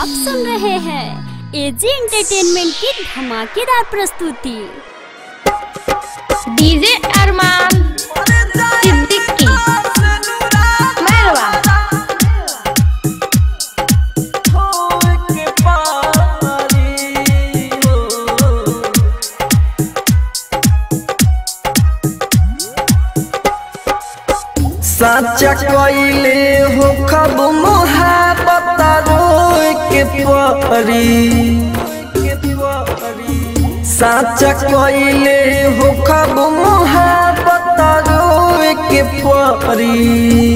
आप सुन रहे हैं एजी एंटरटेनमेंट की धमाकेदार प्रस्तुति डीजे अरमान सिद्दीकी मेहरवा साचा कइले हो खब मोहब्बत रोए के परी साचा कइले हो खब मोहब्बत रोए के परी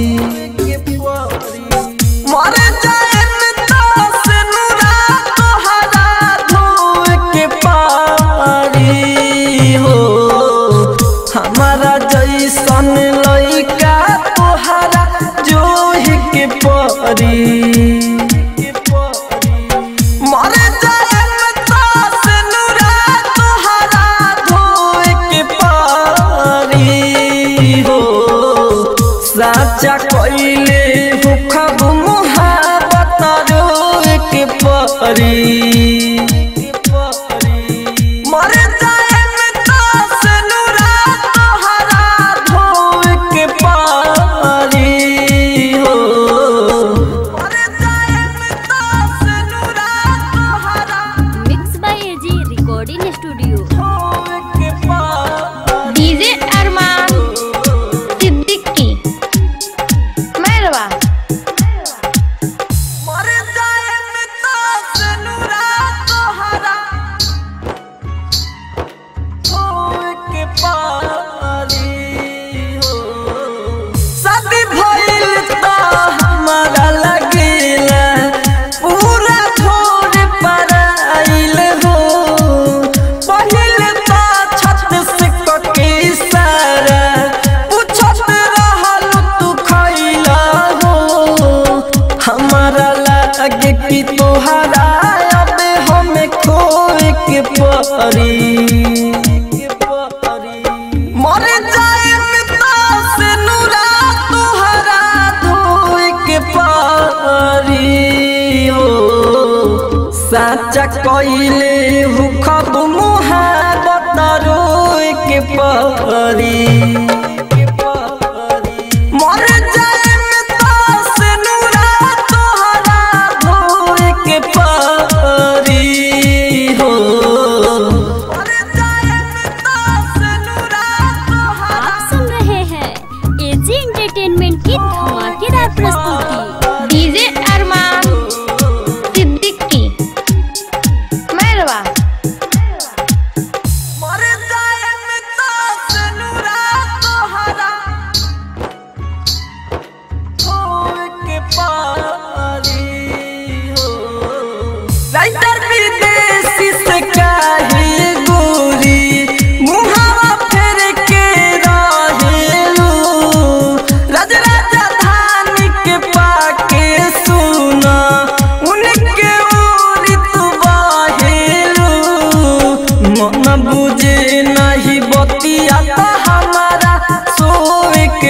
मर जाए से नुरा तोहरा धोए के पारी हो हमारा जैसन लइका तोहरा जोहि के परी मर जाए से नुरा तोहरा धोए के पारी हो साचा कइले हो खब मोहब्बत रोए के परी मर जाए से नुरा तोहरा धोए के पारी हो मर जाए से नुरा तोहरा mix by AG recording studio धोए के पारी डीजे अरमान सिद्दीकी मेहरवा मर जाए से नुरा तोहरा धोए के पारी हो शादी भइल त हमारा लगेला पूरा छोड़ पर आइल हो पहिल त छत से कके सारा पूछत रहल तू खइला हो हमारा लागे कि तोहरा अब हमें खोए के परी मर जाए से नुरा तोहरा धोए के पारी हो साचा कइले हु खब मुहाबत रोए के परी मर जाए से नुरा तोहरा धोए के पारी हो मर जाए से नुरा तोहरा आप सुन रहे हैं एजी एंटरटेनमेंट की धमाकेदार प्रस्तुति डीजे अरमान सिद्दीकी मेहरवा मर जाए से नुरा तोहरा धोए के पारी हो राइटर विदेशी से काहे गोरी मुहावा फेर के रहेलू राज राजधानी के पाके सुना उनके ओरी तू बाहेलू मन बुझे नहीं बतिया त हमारा सोए के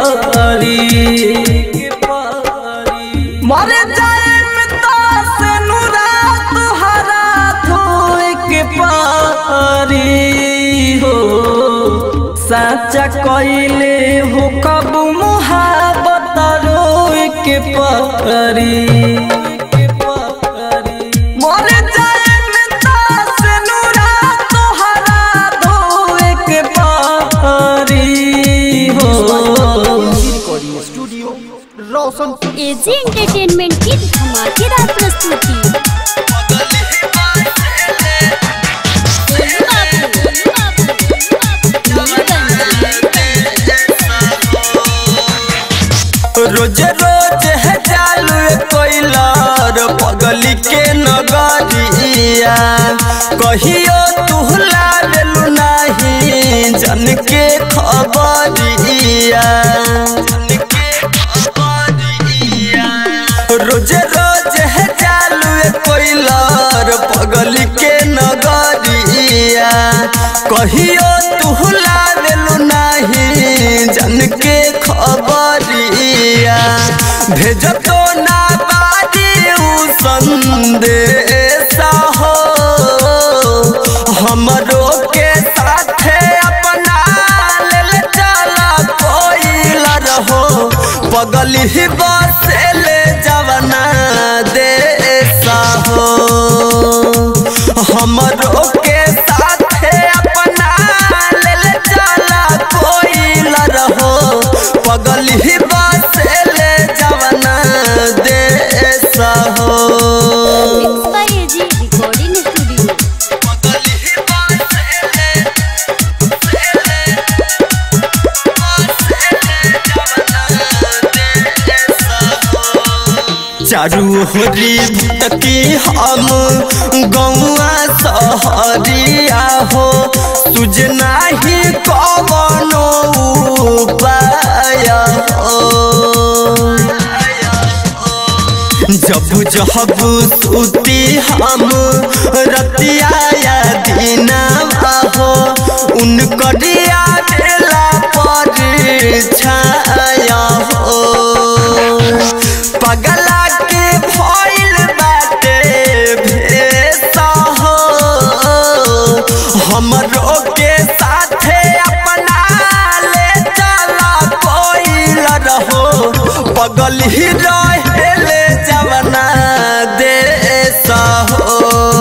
परी मर जाए से नुरा तुहरा धोए के पारी हो साचा कइले हो कब मुहाबत रोए के पारी मर जाए से नुरा तोहरा धोए के पारी हो recording studio Roshanpur AG entertainment की धमाकेदार प्रस्तुति रोज रोज है चालू कोइलर पगली के नगरिया कहियो तू लालू नहीं जन के खबरिया रोज रोज है चालू कोइलर पगली के नगरिया कहियो तू लालू नहीं जन के खबरिया भेजतो ना बारी उ संदेश हो हमरो के साथे अपना लेल चला कोइल रहो पगल ही बसेले जवना देश हो हमरो के साथे अपना लेल चला कोइल रहो पगल ही बसेले जवना देश हो Mixed by AG Recording Studio. पगल ही बसेले चारू होरी भटकी हम गौआ सहरिया हो तुझ नाही कवनो उपाय हो जब जब सुती हम रतिया या दीना हो उनकरिया बेला पर छाया हो पगला के भइल बाटे भेसा हो हमरो के साथे अपना ले चला कोइल रहो पगल ही रहेले जवना देश हो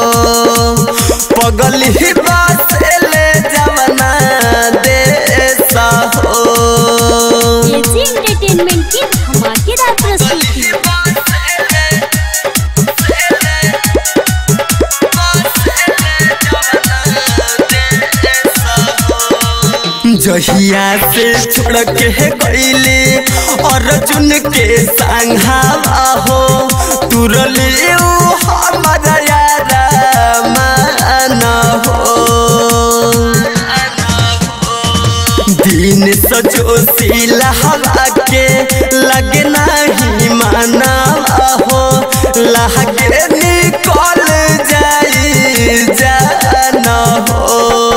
पगल ही बसेले जवना देश हो AG Entertainment की धमाकेदार प्रस्तुति जहिया से छोड़ के गईली अर्जुन के संघावा हो तुरली हमारा यारा मान हो दिन सजो सिला हवा के लगे नहीं माना हो लागे निकल जाई जाना हो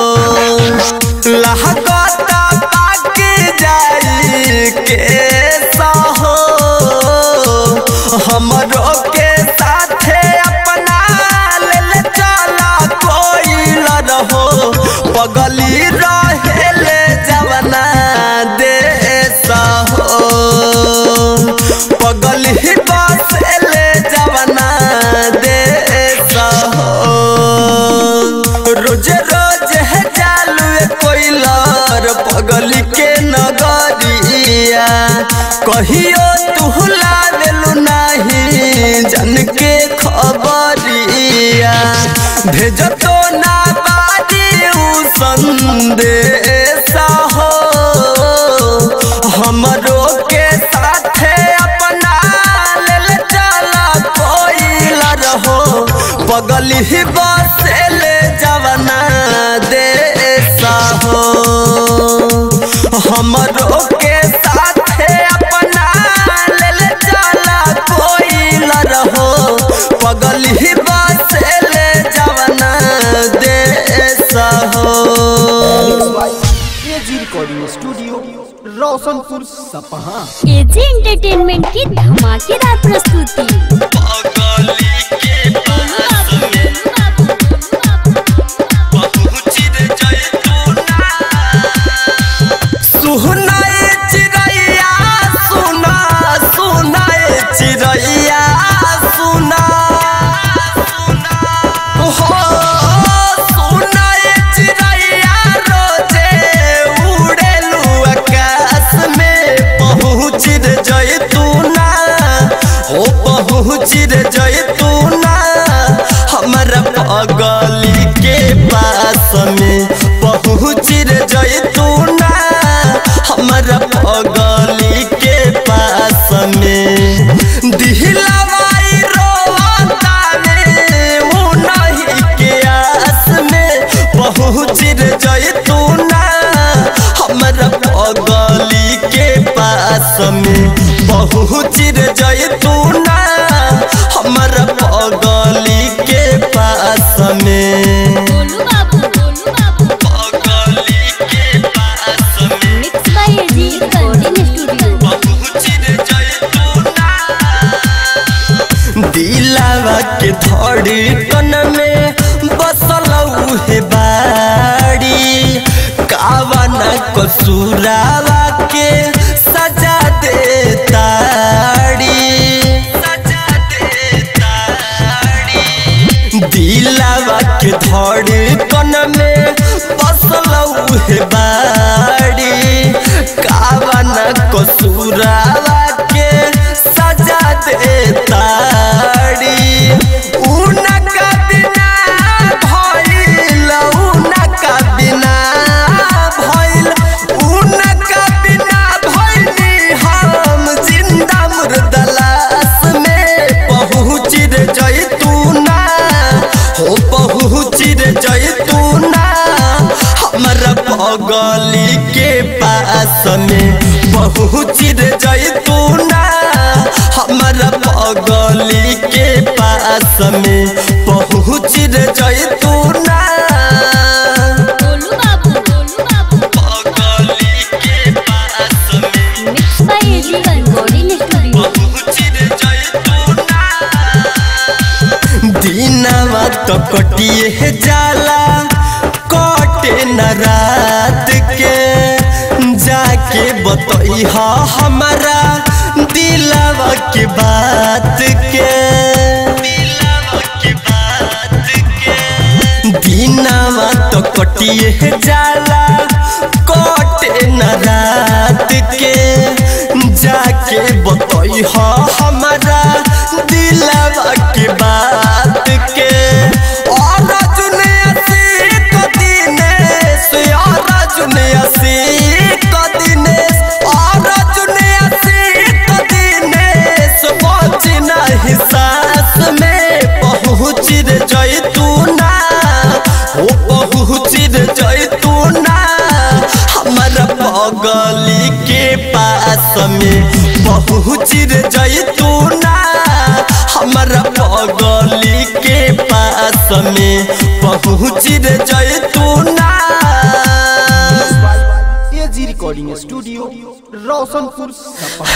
लहकता पाक जाई के हो हमरो के साथे अपना लेल चला कोइल रहो पगली रहेले जवना देश हो पगली बसेले जवना देश हो रोज रोज है चालू कोइलर पगल के नगरिया कहियो तू लावेलू नहीं जन के खबरिया भेज तो ना बाजी उ संदेश हो हमरो के साथे अपना लेल चला कोइल रहो पगल ही बसेले जवना देश हो हमरो के साथे अपना लेल चला कोइल रहो पगल ही बसेले जवना देश हो एजी रिकॉर्डिंग स्टूडियो रोशनपुर सपहा AG Entertainment की धमाकेदार प्रस्तुति सुनाए चिड़ैया सुना सुनाए चिड़ैया सुना हो सुनाए चिड़ैया रोजे उड़ेलू आकाश में पहुँच रे जैतूना हो पहुँच रे जैतूना हमारा पगली के पास में पहुँच रे जैतूना हमारा पगली के पास में दिहलावाई रोता में वो नहीं के आस में पहुँच रे जैतूना हमारा पगली के पास में पहुँच रे जैतूना हमारा पगली के पास में गोलू बाबू गोलू बाबू पगली के पास धड़कन में बसल उहे बाड़ी कावन कसूरावा के सजा दे ताड़ी सजा दे ताड़ी दिलावा के धड़कन में बसल उहे बाड़ी कावन कसूरावा के सजा दे ताड़ी उनका बिना भइल उनका बिना भइल उनका बिना भइली हम जिंदा मुर्दलास में पहुँच रे जैतूना हो पहुँच रे जैतूना हमरा पगली के पास में पहुँच रे जैतूना हमरा पगली के पास में पहुँच रे जैतूना गोलू बाबू गोलू बाबू पगली के पास में mix by AG recording studio पहुँच रे जैतूना दिनवा तो कटिए जाला कटे न रात के जाके बतई हमारा दिलवा के बात के दिलवा के बात के दिनवा तो कटिए जाला कटे न रात के जाके बतई हमारा दिलवा के बात के और जुने असीक दिनेश और जुने असीक दिनेश और जुने असीक दिनेश पहुँच नहीं सास में पहुँच रे जैतूना हो पहुँच रे जैतूना हमारा पगली के पास में पहुँच रे जैतूना हमारा पगली के पास में पहुँच रे Jaituna AG recording studio Roshanpur Sapaha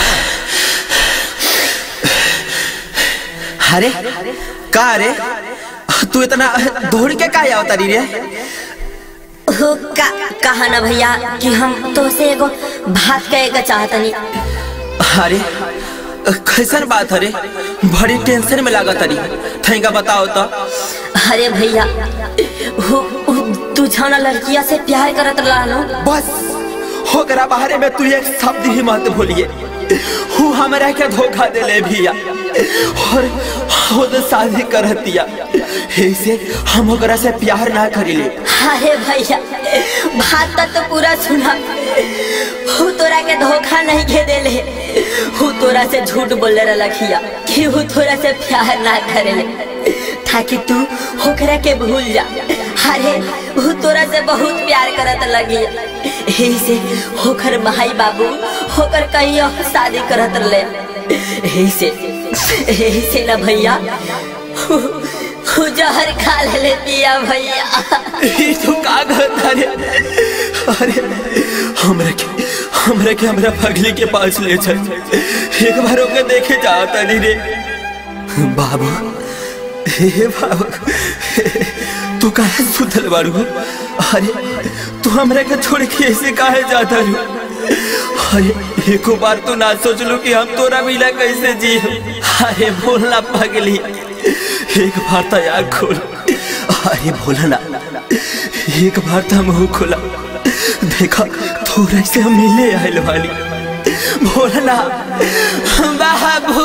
अरे का रे तू इतना दौड़ के का आवता रे हो का कहा ना भैया कि हम तो से एगो बात कहे के चाहतनी अरे कैसन बात अरे बड़ी टेंशन में लागत अरे थैंका बताओ तो अरे भैया हो हो, तू जाना लड़किया से प्यार करत रहलो बस होकरा बाहरे में तू एक शब्द ही मत भूलिए हूँ हमरा के धोखा देले भैया और खुद शादी कर दिया ऐसे हम ओकरा से प्यार ना करिले अरे भैया बात तक तो पूरा सुना हु तोरा के धोखा नहीं के देले हु तोरा से झूठ बोले रखिया कि हु तोरा से प्यार ना करेले ताकि तू होकरा के भूल जा अरे हु तोरा से बहुत प्यार करत लगी यही से होकर भाई बाबू होकर कहीं और शादी करत रहे यही से यही से ना भैया हु हु जहर खा ले पिया भैया ई तो का कहता रे अरे हमरा के हमरा के हमरा पगली के पास ले चल एक बार ओके देखे जाता नहीं रे बाबू हे बाबू तू काहे सुतल बारू अरे तू हमरा के छोड़ के ऐसे काहे जाता रू अरे एको बार तो ना सोच लो कि हम तोरा मिला कैसे जी अरे बोलना पगली एक बार तो आग खोल अरे बोला ना एक बार तो मुंह खोला देखा थोड़ा से हम मिले आयल वाली बोलना बाबू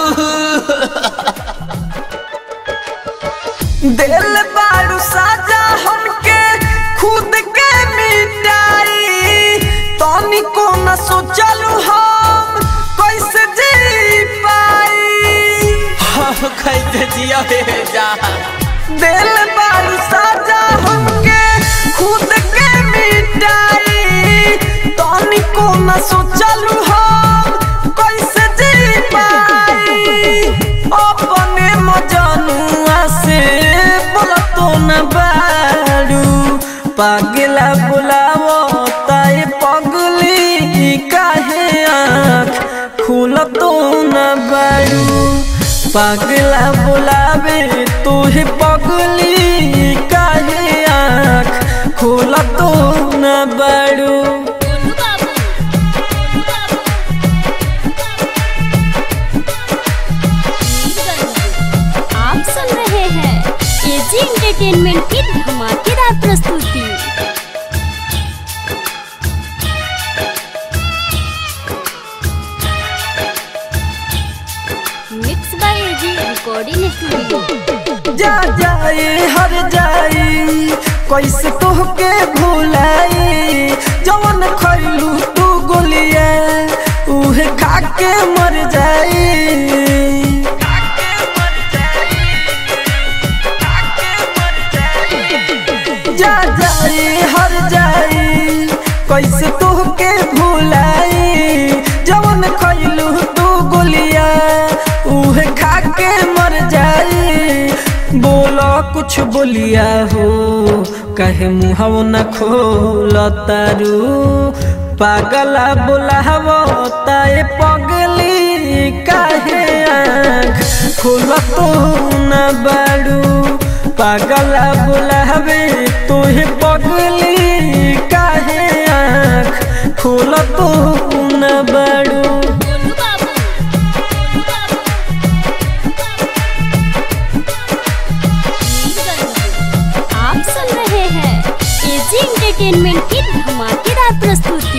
दिल बारू साजा हमके खुद के मिटाई तनी को न सोचलू हम कैसे जी पाई हम कैसे जिया हे जा दिल बारू साजा हमके खुद के मिटाई तनी को न सोचलू हम कैसे जी पाई अपने मजनुआ से बोला तो न बारू पागला बुलावो ताई पगली काहे आँख खुल तो न बारू पागला बुलावे तुहे पगली काहे आँख खोला तो न बड़ू गोलू बाबू गोलू बाबू मीरगंज। आप सुन रहे हैं एजी एंटरटेनमेंट की धमाकेदार प्रस्तुति mix by AG recording studio जा जाए हर जाए कैसे तोहके भुलाई जवन खैलू तू गोलिया उहे खा के मर जाई जा जाए हर जाए कैसे तोहके भुलाई जवन खैलू तू गोलिया उहे खा के मर जाई बोलो कुछ बोलिया हो कहे मुहव न खोल तारू पागला बोलाव ताए पगली काहे आँख खोल तो न बाड़ू पागला बोलावे तोहे पगली काहे आँख खोल तो न बाड़ू गोलू बाबू गोलू बाबू मीरगंज। आप सुन रहे हैं एजी एंटरटेनमेंट की धमाकेदार प्रस्तुति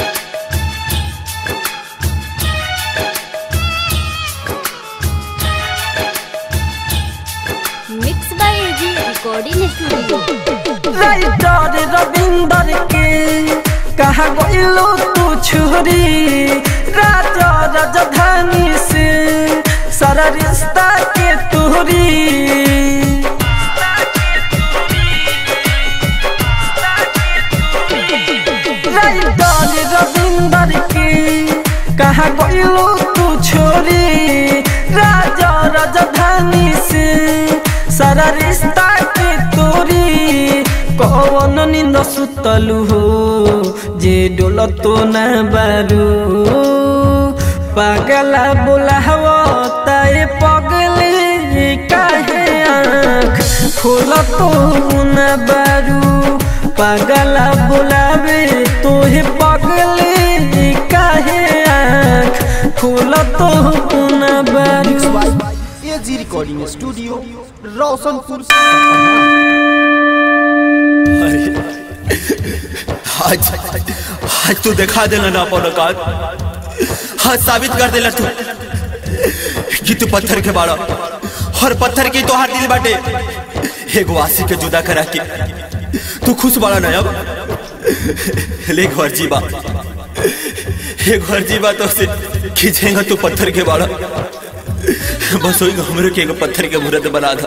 mix by AG recording studio writer Ravinder के कहा गइलो तू छुरी राजा राजधानी से सारा रिश्ता के तोरी राइटर रविंदर के कहा गइलो तू छोरी राजा राजधानी से सारा रिश्ता के तोरी कौन निंद सुतलू हो जे डोल तो न बारू पागला बोलाव ताए पगले काहे आँख खोल तो न बारू पागला बोलावे तोहे पगले काहे आँख खोल तो न बारू एजी रिकॉर्डिंग स्टूडियो रोशनपुर आज आज तू दिखा देला ना अपन औकात हाँ साबित कर देला तू कि तू पत्थर के बाड़ा और पत्थर की तोहार दिल बाटे एगो आशिक के जुदा करा के तू खुश बाड़ा ना अब ले घर जीवा एक घर जीवा तो से खींचेगा तू पत्थर के बाड़ा बस वही हमरे के एगो पत्थर के मूर्त बना था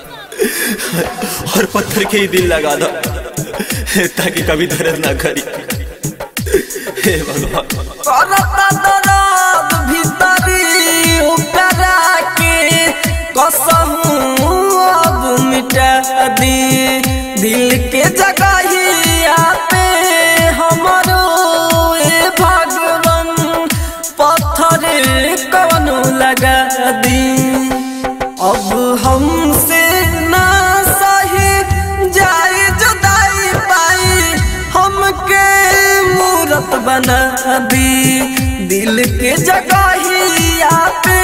और पत्थर के ही दिल लगा दो ताकि कभी दर्द ना करी हे भगवान करता दर्द भीतरी उपरा के कसहू अब मिटा दी दिल के जगहिया पे हमरो ए भगवान पत्थर कवनो लगा दी अब हमसे ना सही जाए जुदाई पाई हमके मूरत बना दी दिल के जगहिया पे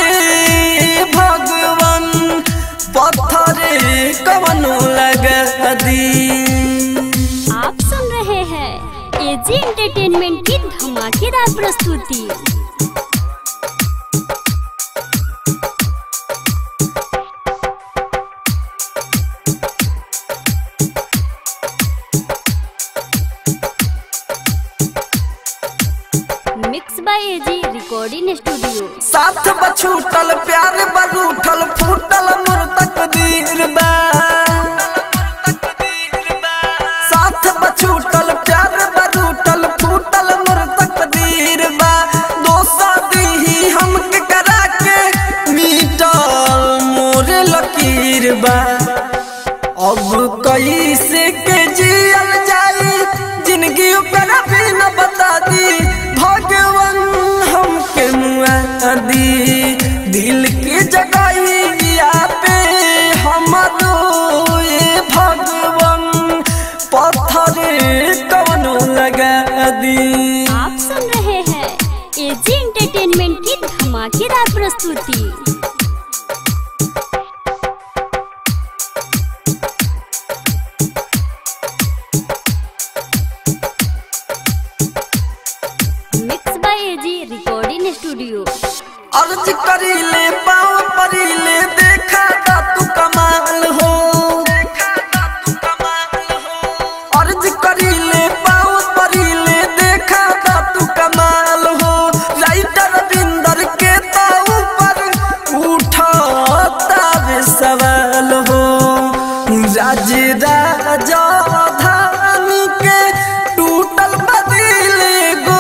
भगवान पत्थर कवनो लगा दी आप सुन रहे हैं एजी एंटरटेनमेंट की धमाकेदार प्रस्तुति mix by AG recording studio साथ बछूटल प्यार बरूठल फूटल मोर तकदीर बा साथ बछूटल प्यार बरूठल फूटल मोर तकदीर बा दोसा दीही हमके करा के मीटल मोर लकीर बा अब कैसे के जियल जाई जिंदगी ओकरा भी न बता दी भगवान हमके मुआ दी दिल के जगाई दी आप सुन रहे हैं एजी एंटरटेनमेंट की धमाकेदार प्रस्तुति mix by AG recording studio अर्ज करीले पाँव परीले देखा दा तू कमाल हो अर्ज करीले पाँव परीले देखा दा तू कमाल हो राइटर बिंदर के तो ऊपर उठाता वे सवाल हो राज राजा धानी के टूटल बदले गो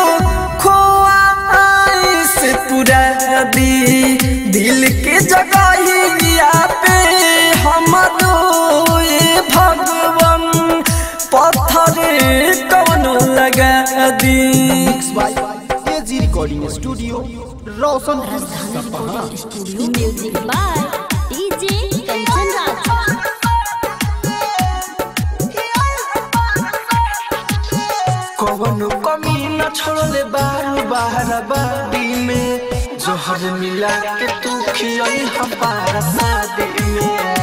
खोआ से पूरा दी दिल के जगहिया पे हम ये भगवान पत्थर कवनो लगा दी mix by AG recording studio Roshanpur Sapaha music by DJ Kanchan Raj कवनो कमी न छोड़ले बार बार बादी में जोहर मिला के तू खियई हमारा शादी में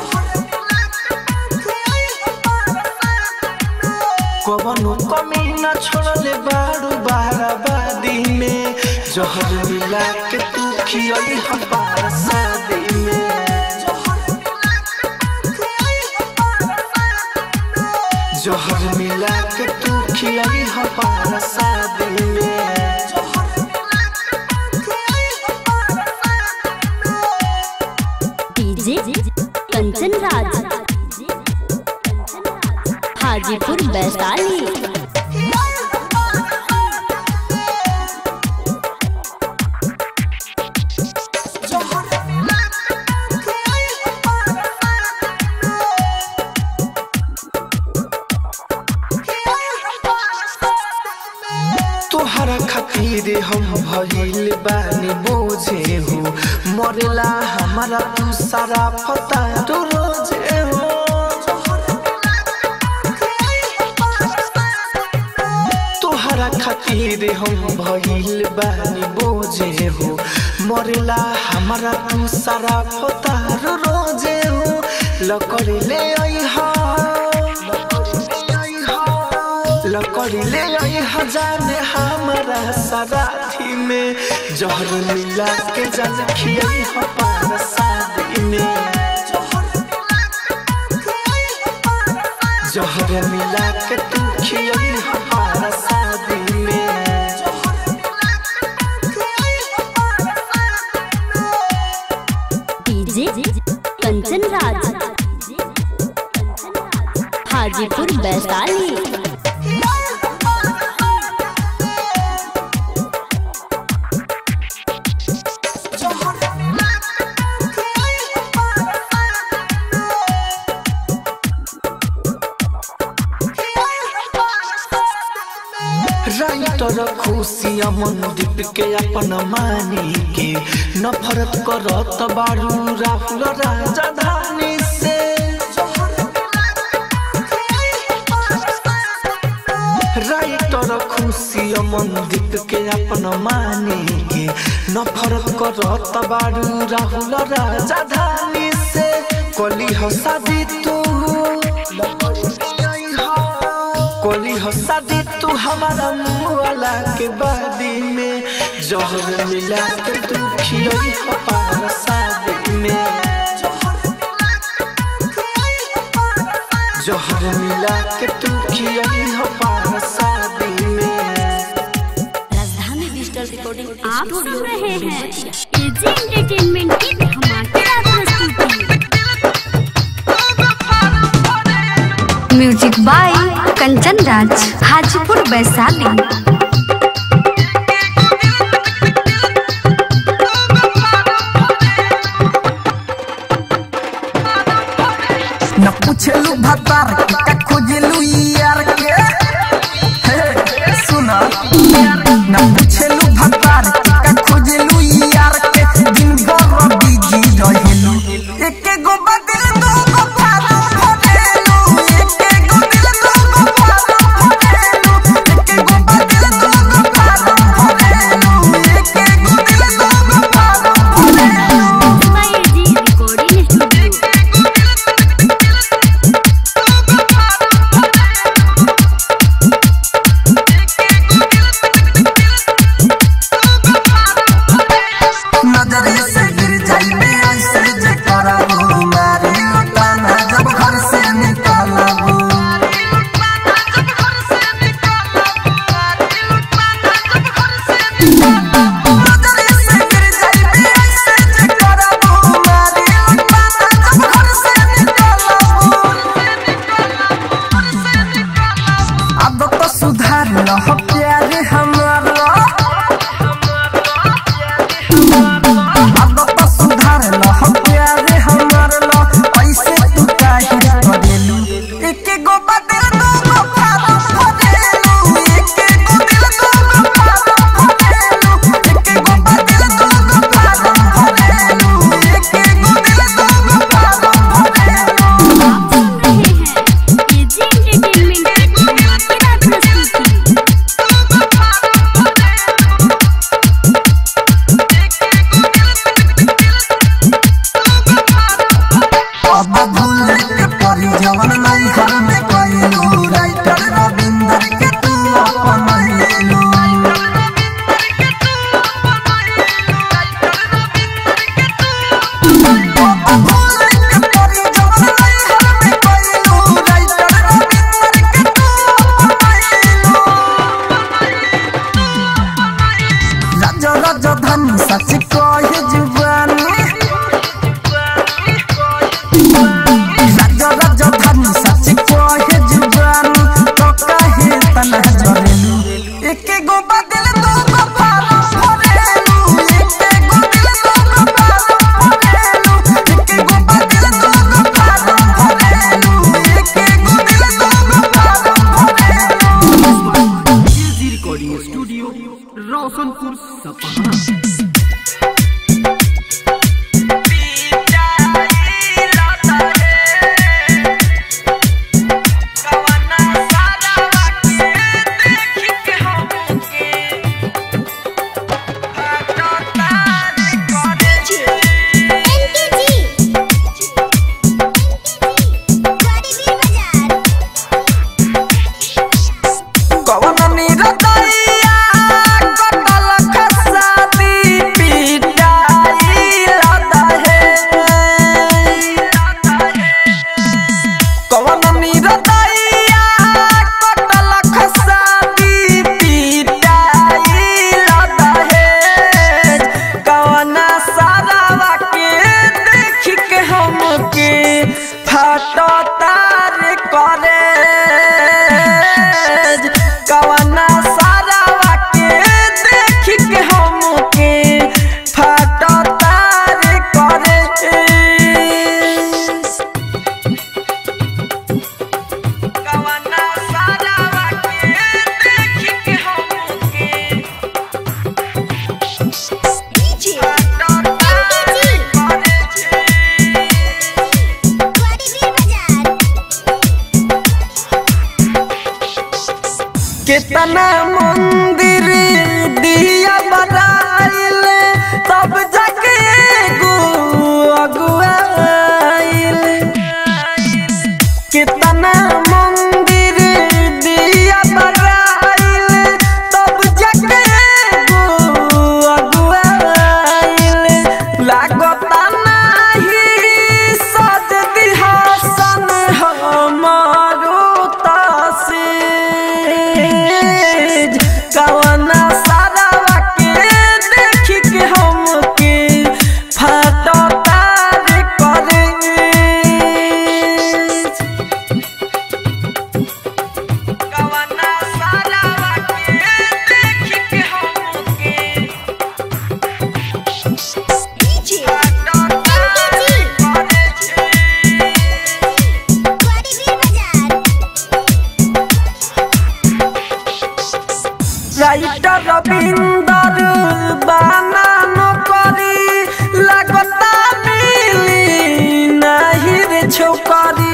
कवनो कमी न छोड़ले बार बार बादी में जोहर मिला के तू खियई हमारा शादी में जोहर मिला के तू खिलाई हमारा शादी में डीजे कंचन राज हाजीपुर वैशाली तोहरा खातिर हम भइल बानी बोझे हो मरेला हमारा तू सारा पता तो रोजे हो तोहरा खातिर हम भइल बानी बोझे हो मरेला हमारा तू सारा पता रोजे हो लकड़ी ले आई लकड़ी ले आई हजाने हमारा सराठी में जहर मिला के जल खियाई हमारा शादी में जहर मिला के तू खियाई हमारा शादी में डीजे कंचन राज हाजीपुर वैशाली राइटर खुशिया मंदीप के अपन मानी के नफरत करत बारू राहुल राजधानी से राइटर खुशिया मंदीप के अपन मानी के नफरत करत बारू राहुल राजधानी से कली हो शादी तू कोली हो शादी तू हमारा मुँह वाला के बादी में जहर मिला के तू खियोई हमारा शादी में जहर मिला के तू खियोई हमारा शादी में राजधानी डिजिटल रिकॉर्डिंग आप सुन रहे हैं एजी एंटरटेनमेंट की धमाकेदार प्रस्तुति म्यूजिक बाय कंचन राज हाजीपुर वैशाली न पूछलू भतार के का खोजलू यार के हे सुना न पूछलू भतार के का खोजलू यार के दिन भर बिजी रहेलू एके गो बदल दो गो पारो भरेलू एके गो दिल दो गो पारो भरेलू एके गो बदल कितना मंदिर दिया बनाइल तब जाके एगो अगुआइल कितना मंदिर दिया बनाइल तब जाके एगो अगुआइल लागता नाही सज दिहासन हमारो तसेज कवना सारावा के देखी के हमके फटकार करे कवना सारावा के देखी के हमके রাইটার রবীন্দর বানান করি লাগতা মিলি নাহি রে ছোকরি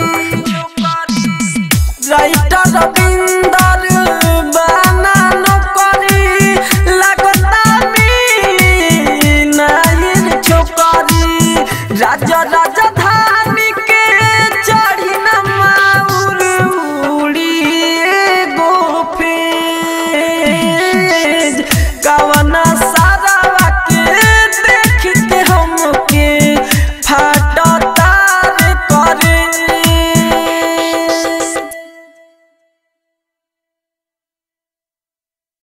রাইটার রবীন্দর বানান করি লাগতা মিলি নাহি রে ছোকরি রাজা